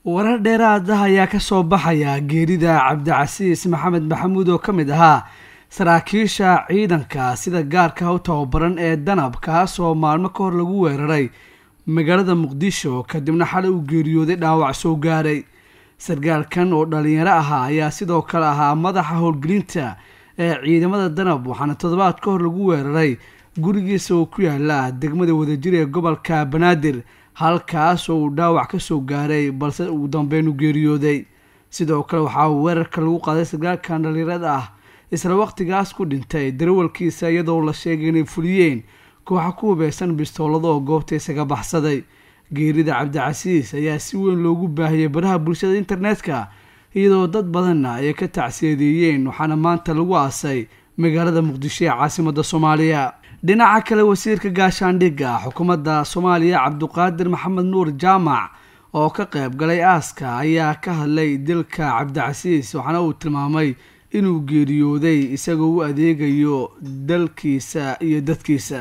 warar dheeraad ah ayaa ka soo baxaya geerida cabdicasiis maxamed maxamuud oo ka mid ahaa saraakiisha ciidanka sida gaarka u tababaran ee danab kaas oo maalmo ka hor lagu weeraray magaalada muqdisho kadibna xalay uu geeriyooday dhaawac soo gaaray sargaalkan oo dhalinyaro ahaa ayaa sidoo kale ahaa madaxa howlgelinta ee ciidamada danab waxaana toddobaad ka hor lagu weeraray gurigiisa oo ku yaala degmada wadajir ee gobolka banaadir halkaas oo uu dhaawac ka soo gaaray balse ugu dambeyn u geeriyooday sidoo kale waxaa weerarka lagu qaaday sargaalkan dhalinyarada ah isla waqtigaas ku dhintay darawalkiisa iyadoo la sheegay inay fuliyeen kooxa ku hubeysan bistoolada oo goobta isaga baxsaday geerida cabdicasiis ayaa si weyn loogu baahiyey baraha bulshada internetka iyadoo dad badanna ay ka tacsiyadeeyeen waxaana maanta lagu aasay magaalada muqdisho ee caasimada soomaaliya dhinaca kale wasiirka gaashaandhigga xukuumadda soomaaliya cabduqaadir maxamed nuur jaamac oo ka qayb galay aaska ayaa ka hadlay dilka cabdicasiis waxaana uu tilmaamay inuu geeriyooday isagoo u adeegayo dalkiisa iyo dadkiisa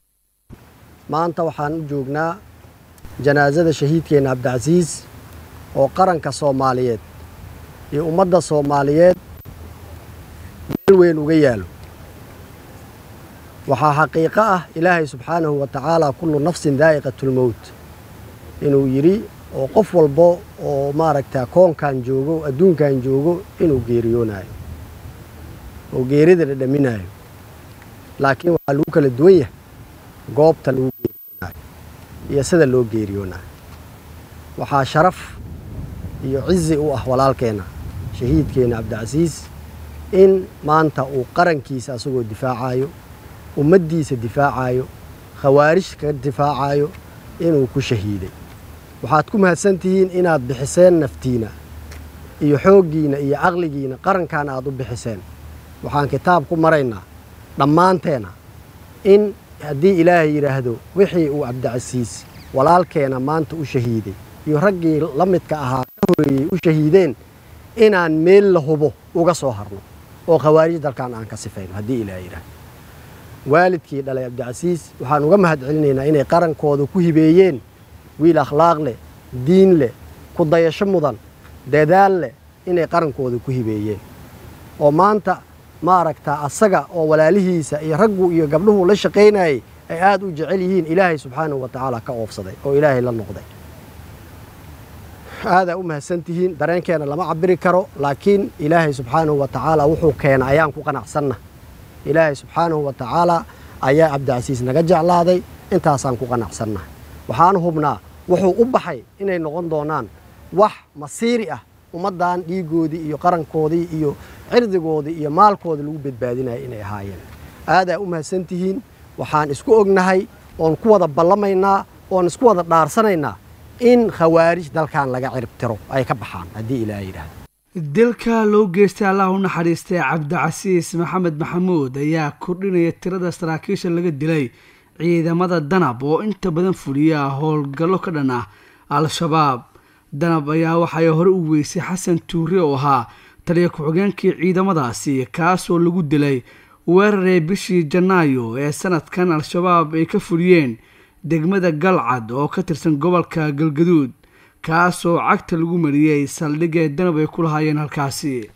maanta waxaan u joognaa janaasada shahiidkeenna cabdicasiis oo qaranka soomaaliyeed iyo ummadda soomaaliyeed meel weyn uga yaalo waxaa xaqiiqo ah ilaahay subxaanahu wa tacaala kullu nafsin daa'iqatulmowt inuu yidhi oo qof walbo oo maaragta koonkan joogo adduunkan joogo inuu geeriyoonayo oo geerida dhadhaminaayo laakiin waxaa lagu kala duwan yahay goobta lagu geeriyoonayo iyo sida loo geeriyoonayo waxaa sharaf iyo cizi u ah walaalkeenna shahiidkeenna cabdicasiis in maanta uu qarankiisa asagoo difaacayo ummaddiisa difaacayo khawaarij ka difaacayo inuu ku shahiiday waxaad ku mahadsan tihiin inaad bixiseen naftiina iyo xooggiina iyo caqligiina qarankan aad u bixiseen waxaan kitaab ku maraynaa dhammaanteena in haddii ilaahay yidhaahdo wixii uu cabdicasiis walaalkeena maanta u shahiiday iyo raggii la midka ahaa ka horeeyey u shahiideen inaan meel la hubo uga soo harno oo khawaarij dalkan aan ka sifayno haddii ilaahay yidhaahdo waalidkii dhalay cabdicasiis waxaan uga mahad celinaynaa inay qarankooda ku hibeeyeen wiil akhlaaq leh diin leh ku dayasho mudan dadaal leh inay qarankooda ku hibeeyeen oo maanta maaragtaa asaga oo walaalihiisa iyo raggu iyo gabdhuhu la shaqaynayay ay aada u jecel yihiin ilaahay subxaanahu wa tacaala ka oofsaday oo ilaahay la noqday aadaa u mahadsan tihiin dareenkeena lama cabiri karo laakiin ilaahay subxaanahu wa tacaala wuxuu keena ayaan ku qanacsanna ilaahay subxaanahu wa tacaala ayaa cabdicasiis naga jeclaaday intaasaan ku qanacsanna waxaan hubnaa wuxuu u baxay inay noqon doonaan wax masiiri ah ummaddan dhiigoodii iyo qarankoodii iyo cirdigoodii iyo maalkooda lagu badbaadinaya inay ahaayeen aadaa u mahadsan tihiin waxaan isku ognahay oon ku wada ballamaynaa oon isku wada dhaarsanaynaa in khawaarij dalkan laga ciribtiro ay ka baxaan haddii ilaaha yidhaahdo dilka loo geystay allah u naxariistay cabdicasiis maxamed maxamuud ayaa kordhinaya tirada saraakiisha laga dilay ciidamada danab oo inta badan fuliya howlgallo ka dhan ah al-shabaab danab ayaa waxay hore u weysay xasan tuure oo ahaa taliya ku-xigeenkii ciidamadaasi kaasoo lagu dilay weeraree bishii janaayo ee sanadkan al-shabaab ay ka fuliyeen degmada galcad oo ka tirsan gobolka galgaduud kaasoo cagta lagu mariyey saldhigee danab ay ku lahaayeen halkaasi